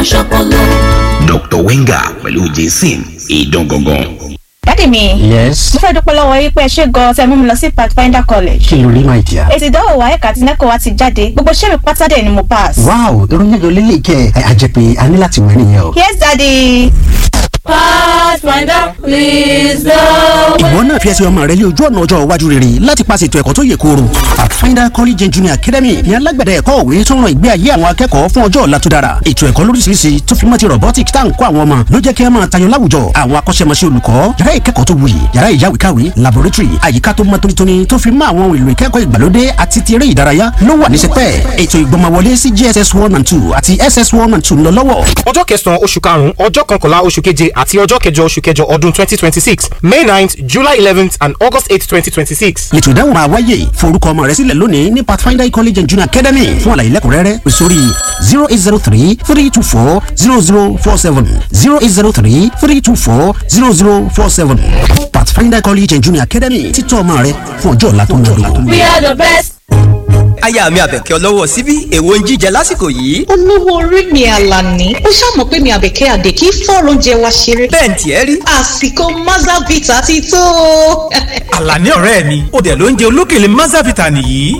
ṣọpọlọ. Dr. Wenger pẹ̀lú Jason ìdán gangan. dádì mi yes mo fẹ́ dúpẹ́ lọ́wọ́ yín pé ẹ ṣe gan-an tẹ́ mú mi lọ sí pathfinder college kí ló rí my dear. èsì ìdánwò wa ẹ̀ka àti nẹ́kọ̀ọ́ wa ti jáde gbogbo iṣẹ́ mi pátá dẹ̀ ni mo pass. wow irun mélòó lélẹ̀ kẹ́ ẹ àjẹpẹ́ a ní láti wẹ̀ nìyẹn o. yes daddy. Pathfinder, please go. ìwọ náà fi ẹsẹ̀ ọmọ rẹ lé ojú ọ̀nà ọjọ́ iwájú rere láti paṣẹ ètò ẹ̀kọ́ tó yè kooro. pathfinder college and junior academy ní alágbẹ̀dẹ ẹ̀kọ́ òwe tó ń ran ìgbé ayé àwọn akẹ́kọ̀ọ́ fún ọjọ́ ọ̀la tó dára. ètò ẹ̀kọ́ lóríṣiríṣi tó fi mọ́ ti robotics tá à ń kọ́ àwọn ọmọ ló jẹ́ kí ẹ máa tayọ láwùjọ. àwọn akọ́ṣẹ́mọṣẹ́ olùkọ́ yàrá ìkẹ́kọ̀ọ́ tó wuyì yàrá ìyáwèékàwé laboratory àyíká tó mọ́ tónítóní tó fi mọ́ àwọn ohun èlò ìkẹ́kọ̀ọ́ ìgbàlódé àti ti eré ìdárayá ló wà ní sẹpẹ́. ètò ìgbọmọwọlé sí JSS one and two àti SS one and two ń lọ lọ́wọ́. ọjọ́ kẹsàn-án oṣù karùn-ún ọjọ́ kọkànlá oṣù keje àti ọjọ́ kẹjọ oṣù kẹjọ ọdún twenty twenty six may ninth july eleventh and august eight twenty twenty six. ètò ìdáhùn máa wáyé forúkọ ọmọ rẹ sílẹ̀ lónìí ní pathfinder college and junior academy fún àlàyé lẹ́kùnrẹ́rẹ́ pè sórí zero eight zero three three two four zero zero four seven zero eight zero three three two four zero zero four seven pathfinder college and junior academy títọ́ ọmọ rẹ fún ọjọ́ ọ̀la tó ń lò. We are the best. aya mi àbẹ̀kẹ́ ọlọ́wọ́ síbí èwo ń jíjẹ lásìkò yìí. olówó orí mi àlàní ó ṣàmọ̀ pé mi àbẹ̀kẹ́ àdè kí fọ́ọ̀rọ̀ oúnjẹ wa ṣeré. bẹ́ẹ̀ ni tiẹ̀ rí. àsìkò mazavita ti tó. àlàní ọ̀rẹ́ mi ó dẹ̀ ló ń jẹ olókèlè mazavita nìyí.